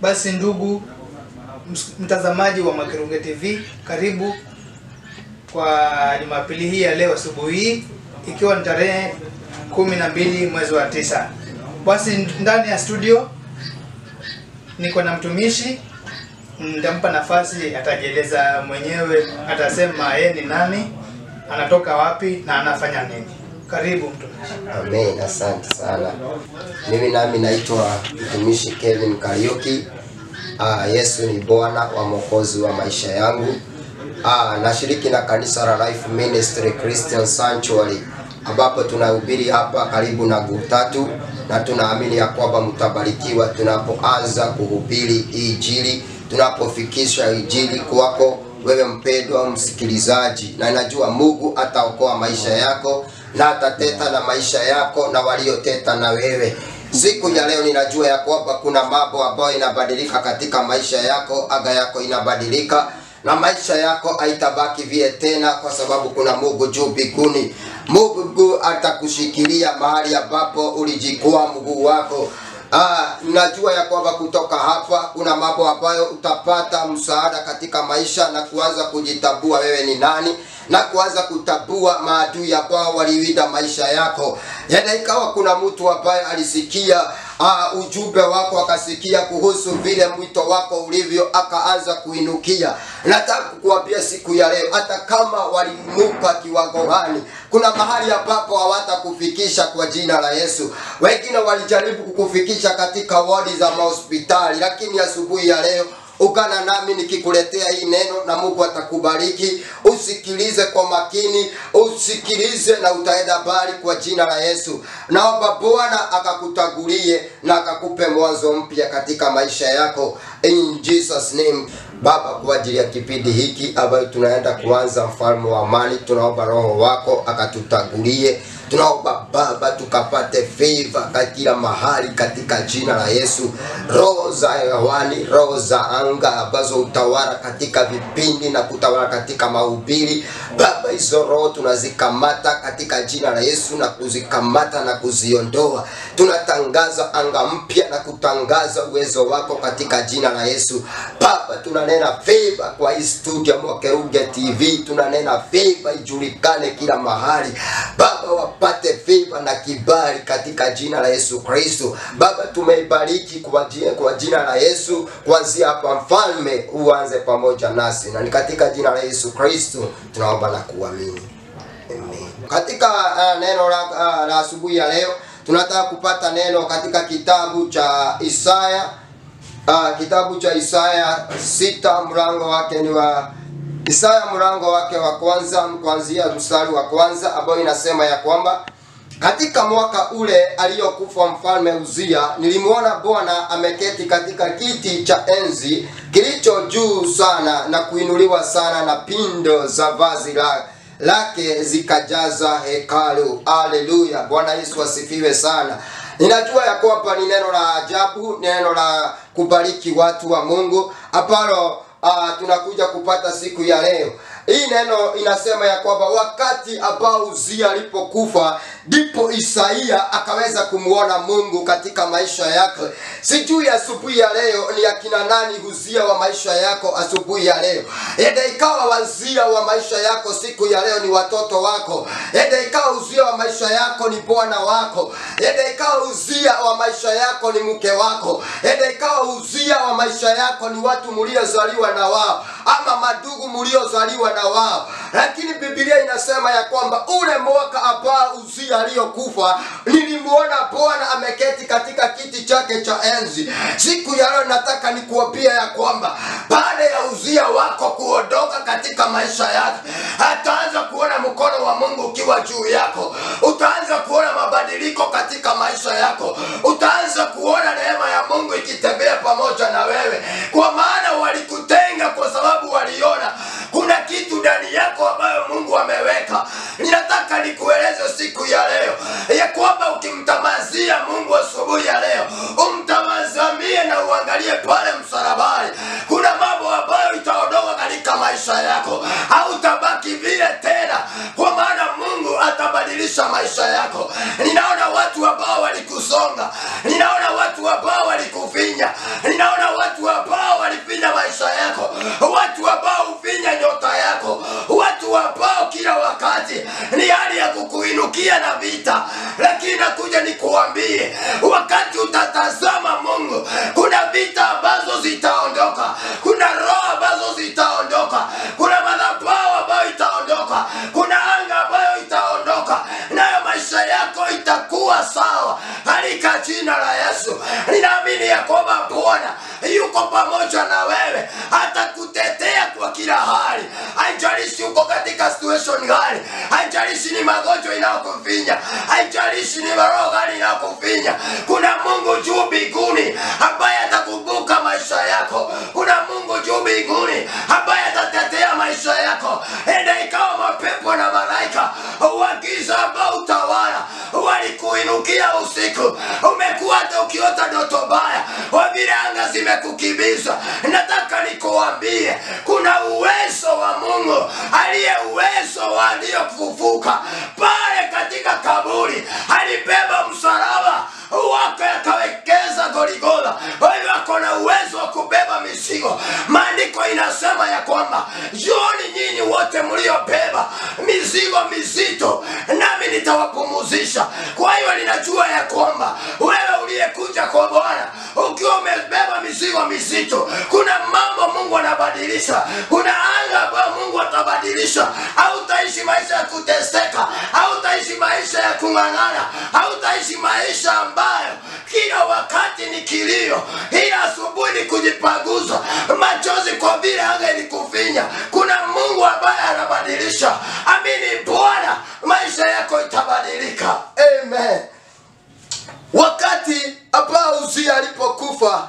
Basi ndugu ms- mtazamaji wa Makerunge TV, karibu kwa Jumapili hii ya leo asubuhi hii ikiwa ni tarehe kumi na mbili mwezi wa tisa. Basi ndani ya studio niko na mtumishi, nitampa nafasi, atajieleza mwenyewe, atasema yeye ni nani, anatoka wapi na anafanya nini. Karibu mtumishi. Amen, asante sana. Mimi nami naitwa mtumishi Kevin Kariuki. Ah, Yesu ni Bwana wa mwokozi wa maisha yangu. Ah, nashiriki na kanisa la Life Ministry Christian Sanctuary ambapo tunahubiri hapa karibu na Gutatu na tunaamini ya kwamba mtabarikiwa tunapoanza kuhubiri hii injili, tunapofikisha injili kwako wewe mpendwa msikilizaji, na najua Mungu ataokoa maisha yako na atateta na maisha yako na walioteta na wewe. Siku ya leo ninajua ya kwamba kuna mambo ambayo inabadilika katika maisha yako, aga yako inabadilika na maisha yako haitabaki vile tena, kwa sababu kuna Mungu juu mbinguni. Mungu atakushikilia mahali ambapo ulijikua mguu wako. Ah, najua ya kwamba kutoka hapa kuna mambo ambayo utapata msaada katika maisha na kuanza kujitambua wewe ni nani na kuanza kutambua maadui ambao waliwinda maisha yako. Yenda ikawa kuna mtu ambaye alisikia uh, ujumbe wako akasikia kuhusu vile mwito wako ulivyo, akaanza kuinukia. Nataka kukuambia siku ya leo, hata kama waliinuka kiwango gani, kuna mahali ambapo hawatakufikisha kwa jina la Yesu. Wengine walijaribu kukufikisha katika wodi za mahospitali, lakini asubuhi ya leo ungana nami nikikuletea hii neno na Mungu atakubariki. Usikilize kwa makini, usikilize na utaenda mbali kwa jina la Yesu. Naomba Bwana akakutangulie na akakupe mwanzo mpya katika maisha yako in Jesus name. Baba, kwa ajili ya kipindi hiki ambayo tunaenda kuanza, mfalme wa amani, tunaomba Roho wako akatutangulie tunaomba Baba tukapate favor katika mahali katika jina la Yesu. Roho za hewani, roho za anga ambazo utawala katika vipindi na kutawala katika mahubiri Baba, hizo roho tunazikamata katika jina la Yesu na kuzikamata na kuziondoa. Tunatangaza anga mpya na kutangaza uwezo wako katika jina la Yesu. Baba, tunanena favor kwa hii studio Mwakeruge TV, tunanena favor ijulikane kila mahali Baba, wapate favor na kibali katika jina la Yesu Kristo. Baba, tumeibariki kwa jina, kwa jina la Yesu. Kuanzia hapa, mfalme uanze pamoja nasi, na ni katika jina la Yesu Kristo tunaomba na kuamini. Amen. Katika uh, neno la, uh, la asubuhi ya leo tunataka kupata neno katika kitabu cha Isaya uh, kitabu cha Isaya sita mlango wake ni wa Isaya mlango wake wa kwanza kuanzia mstari wa kwanza ambayo inasema ya kwamba katika mwaka ule aliyokufa mfalme Uzia, nilimwona Bwana ameketi katika kiti cha enzi kilicho juu sana na kuinuliwa sana, na pindo za vazi la lake zikajaza hekalu. Haleluya! Bwana Yesu asifiwe sana. Ninajua ya kwamba ni neno la ajabu, neno la kubariki watu wa Mungu ambalo uh, tunakuja kupata siku ya leo. Hii neno inasema ya kwamba wakati ambao Uzia alipokufa ndipo Isaia akaweza kumwona Mungu katika maisha yake. Sijui asubuhi ya leo ni akina nani Uzia wa maisha yako asubuhi ya leo. Ende ikawa wazia wa maisha yako siku ya leo ni watoto wako. Ende ikawa uzia wa maisha yako ni bwana wako. Ende ikawa uzia wa maisha yako ni mke wako. Ende ikawa uzia wa maisha yako ni watu mliozaliwa na wao ama madugu mliozaliwa na wao. Lakini Biblia inasema ya kwamba ule mwaka ambao Uzia aliyokufa, nilimwona Bwana ameketi katika kiti chake cha enzi. Siku ya leo nataka nikuambia ya kwamba baada ya Uzia wako kuondoka katika maisha yake, ataanza kuona mkono wa Mungu ukiwa juu yako. Utaanza kuona mabadiliko katika maisha yako. Utaanza kuona neema ya Mungu ikitembea pamoja na wewe, kwa maana walikutenga kwa sababu waliona kuna kitu ndani yako ambayo Mungu ameweka. Ninataka nikueleze siku ya leo ya kwamba ukimtamazia Mungu asubuhi ya leo, umtamazamie na uangalie pale msalabani, kuna mambo ambayo itaondoka katika maisha yako, hautabaki vile tena, kwa maana Mungu atabadilisha maisha yako. Ninaona watu ambao walikusonga, ninaona watu ambao walikufinya, ninaona watu bwana yuko pamoja na wewe atakutetea kwa kila hali haijalishi uko katika situation gani haijalishi ni magonjwa inayokufinya haijalishi ni maroho gani inayokufinya kuna mungu juu mbinguni ambaye atakumbuka maisha yako kuna mungu juu mbinguni ambaye atatetea maisha yako enda ikawa mapepo na malaika wagiza ambao utawala walikuinukia usiku umekuwa hata ukiota ndoto mbaya wa vile anga zimekukimbiza nataka nikuambie kuna uwezo wa mungu aliye uwezo wa aliyofufuka pale katika kaburi alibeba msalaba wake akawekeza goligola kwa hivyo ako na uwezo wa kubeba mizigo maandiko inasema ya kwamba joni nyinyi wote mliobeba mizigo mizito nami nitawapumuzisha kwa hiyo ninajua ya kwamba wewe uliyekuja kwa bwana ukiwa umebeba mizigo mizito kuna mambo mungu anabadilisha kuna anga ambayo mungu atabadilisha hautaishi maisha ya kuteseka hautaishi maisha ya kung'ang'ana hautaishi maisha ambayo kila wakati ni kilio ila asubuhi ni kujipaguza machozi kwa vile anga ilikufinya kuna mungu ambaye anabadilisha amini bwana maisha yako itabadilika amen wakati ambao uzia alipokufa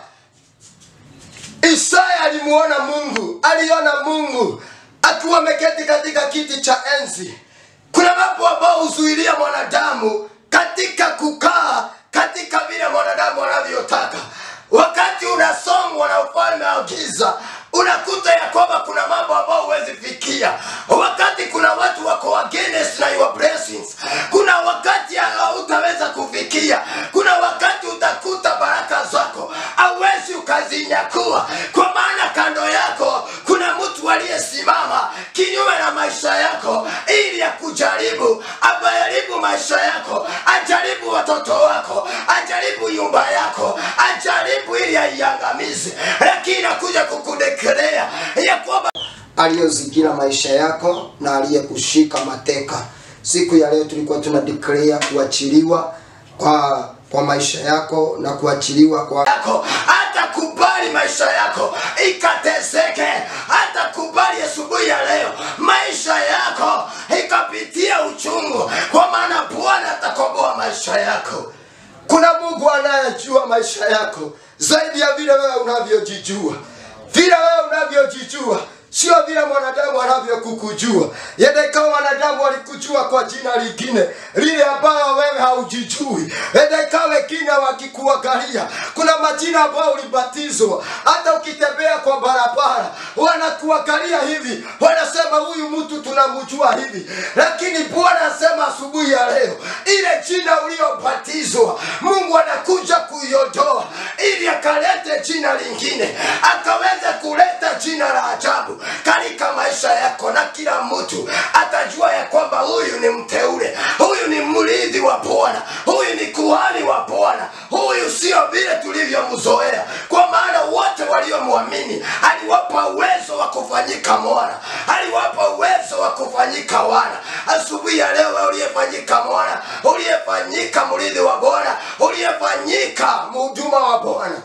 isaya alimuona mungu aliona mungu akiwa ameketi katika kiti cha enzi kuna mambo ambayo huzuilia mwanadamu katika kukaa katika vile mwanadamu anavyotaka wakati unasongwa na ufalme wa giza unakuta ya kwamba kuna mambo ambayo huwezi fikia wakati kuna watu wako against na your blessings kuna wakati hautaweza kufikia kuna wakati utakuta baraka zako hauwezi ukazinyakua kwa maana kando yako kuna mtu aliyesimama kinyume na maisha yako ili ya kujaribu ajaribu maisha yako ajaribu watoto wako ajaribu nyumba yako ajaribu ili aiangamize lakini nakuja kukudekelea ya kwamba aliyozingira maisha yako na aliyekushika mateka siku ya leo tulikuwa tuna declare kuachiliwa kwa kwa maisha yako na kuachiliwa kwa yako hata kubali maisha yako ikateseke hata kubali asubuhi ya leo maisha yako ikapitia uchungu kwa maana bwana atakomboa maisha yako kuna mungu anayejua maisha yako zaidi ya vile wewe unavyojijua vile wewe unavyojijua sio vile mwanadamu anavyokukujua yenda ikawa wanadamu walikujua kwa jina lingine lile ambayo wewe haujijui yenda ikawa wengine wakikuangalia kuna majina ambayo ulibatizwa hata ukitembea kwa barabara wanakuangalia hivi wanasema huyu mtu tunamjua hivi lakini bwana asema asubuhi ya leo ile jina uliobatizwa mungu anakuja kuiondoa ili akalete jina lingine akaweze kuleta jina la ajabu katika maisha yako na kila mtu atajua ya kwamba huyu ni mteule huyu ni mrithi wa bwana huyu ni kuhani wa bwana huyu sio vile tulivyomzoea kwa maana wote waliomwamini aliwapa uwezo wa kufanyika mwana aliwapa uwezo wa kufanyika wana asubuhi ya leo wewe uliyefanyika mwana uliyefanyika mrithi wa bwana uliyefanyika mhuduma wa bwana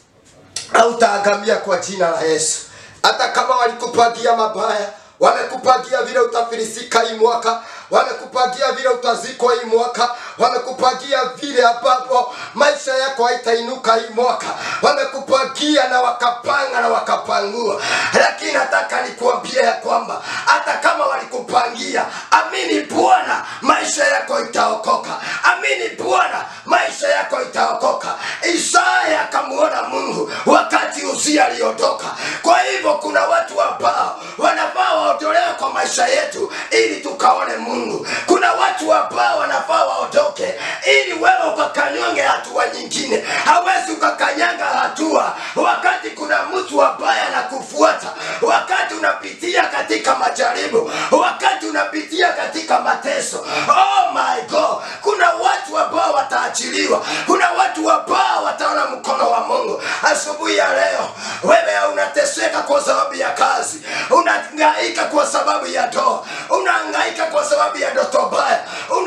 hautaangamia kwa jina la yesu hata kama walikupangia mabaya wamekupangia vile utafilisika hii mwaka wamekupangia vile utazikwa hii mwaka wamekupangia vile ambapo maisha yako haitainuka hii mwaka wamekupangia na wakapanga na wakapangua lakini nataka nikuambia ya kwamba hata kama walikupangia amini bwana maisha yako itaokoka amini bwana maisha yako itaokoka isaya akamuona mungu wakati uzia aliondoka kwa hivyo kuna watu ambao wanafaa waondolewe kwa maisha yetu ili tukaone mungu kuna watu ambao wanafaa waondoke ili wewe ukakanyonge hatua nyingine hawezi ukakanyanga hatua wakati kuna mtu ambaye anakufuata wakati unapitia katika majaribu wakati unapitia katika mateso oh my god kuna watu ambao wataachiliwa kuna watu ambao wataona mkono wa mungu asubuhi ya leo wewe unateseka kwa sababu ya kazi unahangaika kwa sababu ya ndoa unahangaika kwa sababu ya ndoto mbaya unahangaika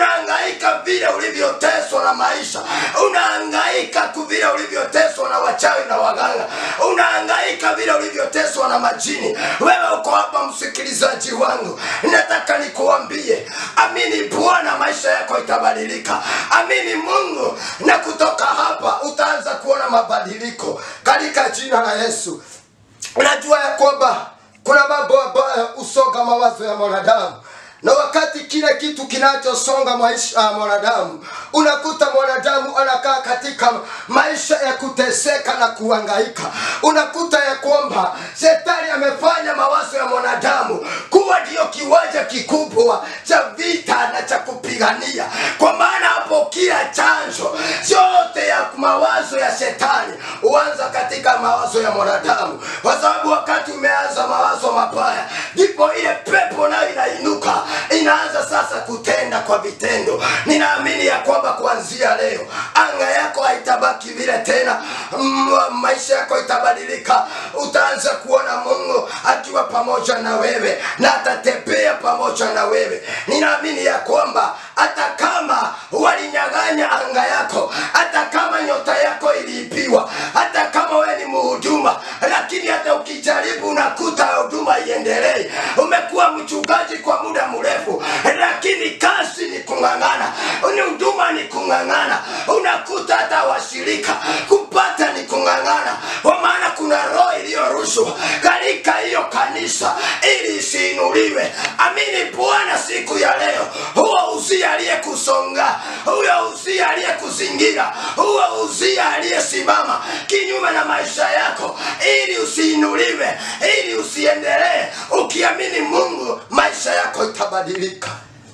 unahangaika vile ulivyoteswa na maisha unahangaika tu vile ulivyoteswa na wachawi na waganga unahangaika vile ulivyoteswa na majini wewe uko hapa msikilizaji wangu nataka nikuambie amini bwana maisha yako itabadilika amini mungu na kutoka hapa utaanza kuona mabadiliko katika jina la yesu unajua ya kwamba kuna mambo ambayo husonga mawazo ya mwanadamu na wakati kile kitu kinachosonga maisha ya mwanadamu unakuta mwanadamu anakaa katika maisha ya kuteseka na kuhangaika unakuta ya kwamba shetani amefanya mawazo ya mwanadamu kuwa ndiyo kiwanja kikubwa cha vita na cha kupigania kwa maana hapo kila chanzo yote ya mawazo ya shetani huanza katika mawazo ya mwanadamu kwa sababu wakati umeanza mawazo mabaya ndipo ile pepo nayo inainuka inaanza sasa kutenda kwa vitendo ninaamini ya kwamba kuanzia leo anga yako haitabaki vile tena mm, maisha yako itabadilika utaanza kuona mungu akiwa pamoja na wewe na atatembea pamoja na wewe ninaamini ya kwamba hata kama walinyang'anya anga yako hata kama nyota yako iliibiwa hata kama wewe ni mhuduma lakini hata ukijaribu unakuta huduma iendelee umekuwa mchungaji kwa muda mrefu lakini kazi ni kung'ang'ana ni huduma ni kung'ang'ana unakuta hata washirika kupata ni kung'ang'ana kwa maana kuna roho iliyorushwa katika hiyo kanisa ili isiinuliwe amini bwana siku ya leo huo uzia aliyekusonga huyo uzia aliyekuzingira huo uzia aliyesimama kinyume na maisha yako ili usiinuliwe ili usiendelee ukiamini mungu maisha yako itabadilika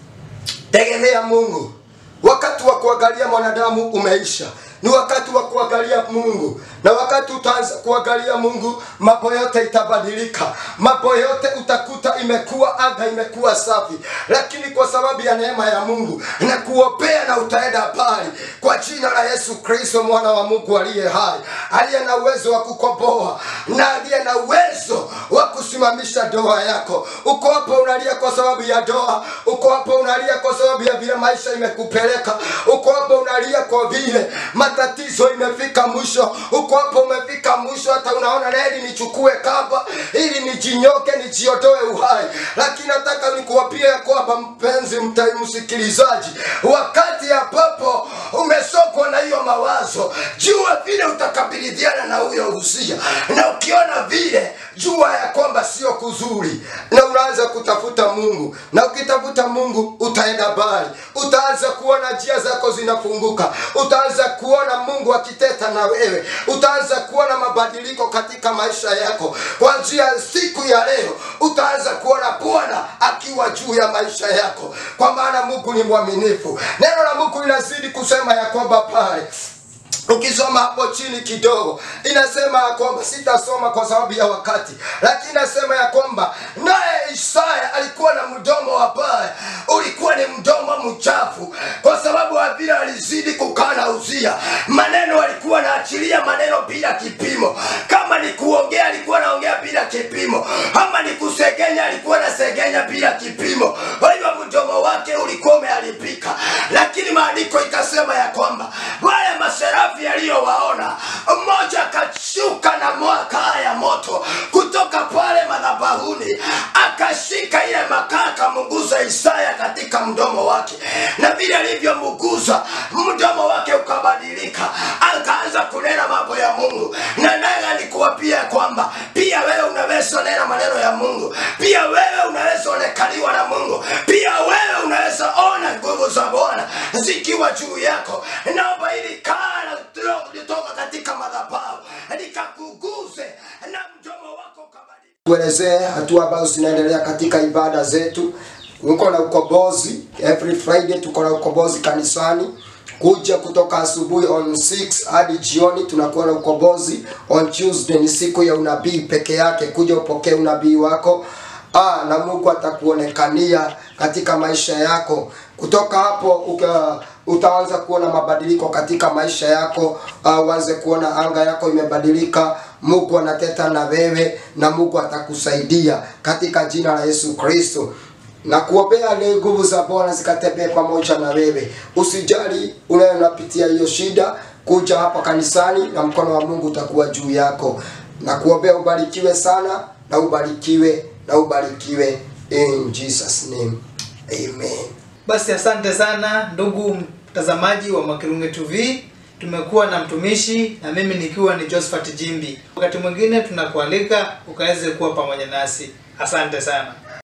tegemea mungu wakati wa kuangalia mwanadamu umeisha ni wakati wa kuangalia mungu na wakati utaanza kuangalia mungu mambo yote itabadilika mambo yote utakuta imekuwa anga imekuwa safi lakini kwa sababu ya neema ya mungu na kuopea na utaenda mbali kwa jina la yesu kristo mwana wa mungu aliye hai aliye na uwezo wa kukomboa na aliye na uwezo wa kusimamisha doa yako uko hapo unalia kwa sababu ya doa uko hapo unalia kwa sababu ya vile maisha imekupeleka uko hapo unalia kwa vile matatizo imefika mwisho uko hapo umefika mwisho hata unaona neli nichukue kamba ili nijinyoke nijiondoe uhai lakini nataka nikuwapia ya kwamba mpenzi mta- msikilizaji wakati ambapo umesokwa na hiyo mawazo jua vile utakabiliana na huyo usia na ukiona vile jua ya kwamba sio kuzuri na unaanza kutafuta mungu na ukitafuta mungu utaenda mbali utaanza kuona njia zako zinafunguka utaanza kuona mungu akiteta na wewe utaanza kuona mabadiliko katika maisha yako kuanzia siku ya leo utaanza kuona bwana akiwa juu ya maisha yako kwa maana mungu ni mwaminifu neno la mungu linazidi kusema ya kwamba pale ukisoma hapo chini kidogo inasema ya kwamba sitasoma kwa sababu ya wakati lakini inasema ya kwamba naye isaya alikuwa na mdomo wabaya ulikuwa ni mdomo mchafu kwa sababu wa vile alizidi kukaa na uzia maneno alikuwa naachilia maneno bila kipimo kama ni kuongea alikuwa naongea bila kipimo ama ni kusegenya alikuwa nasegenya bila kipimo kwa hivyo mdomo wake ulikuwa umeharibika lakini maandiko ikasema ya kwamba wale maserafi yaliyowaona mmoja akashuka na makaa ya moto kutoka pale madhabahuni akashika ile makaa akamunguza isaya katika mdomo wake na vile alivyomguza mdomo wake ukabadilika akaanza kunena mambo ya mungu na naye nikuwapia kwamba pia wewe unaweza nena maneno ya mungu pia wewe unaweza onekaniwa na mungu pia wewe unaweza ona nguvu za bwana zikiwa juu yako naomba ili kala litoka katika madhabahu likakuguze na mdomo wako ukabadilika tuelezee hatua ambazo zinaendelea katika ibada zetu uko na ukombozi every friday tuko na ukombozi kanisani kuja kutoka asubuhi on 6 hadi jioni tunakuwa na ukombozi on tuesday ni siku ya unabii peke yake kuja upokee unabii wako ah, na mungu atakuonekania katika maisha yako kutoka hapo uka, utaanza kuona mabadiliko katika maisha yako uh, uanze kuona anga yako imebadilika mungu anateta na wewe na mungu atakusaidia katika jina la yesu kristo na kuombea leo nguvu za Bwana zikatembee pamoja na wewe. Usijali unayo unapitia hiyo shida, kuja hapa kanisani na mkono wa Mungu utakuwa juu yako. Na kuombea ubarikiwe sana na ubarikiwe na ubarikiwe in Jesus name. Amen. Basi asante sana ndugu mtazamaji wa Makirunge TV. Tumekuwa na mtumishi na mimi nikiwa ni Josephat Jimbi. Wakati mwingine tunakualika ukaweze kuwa pamoja nasi. Asante sana.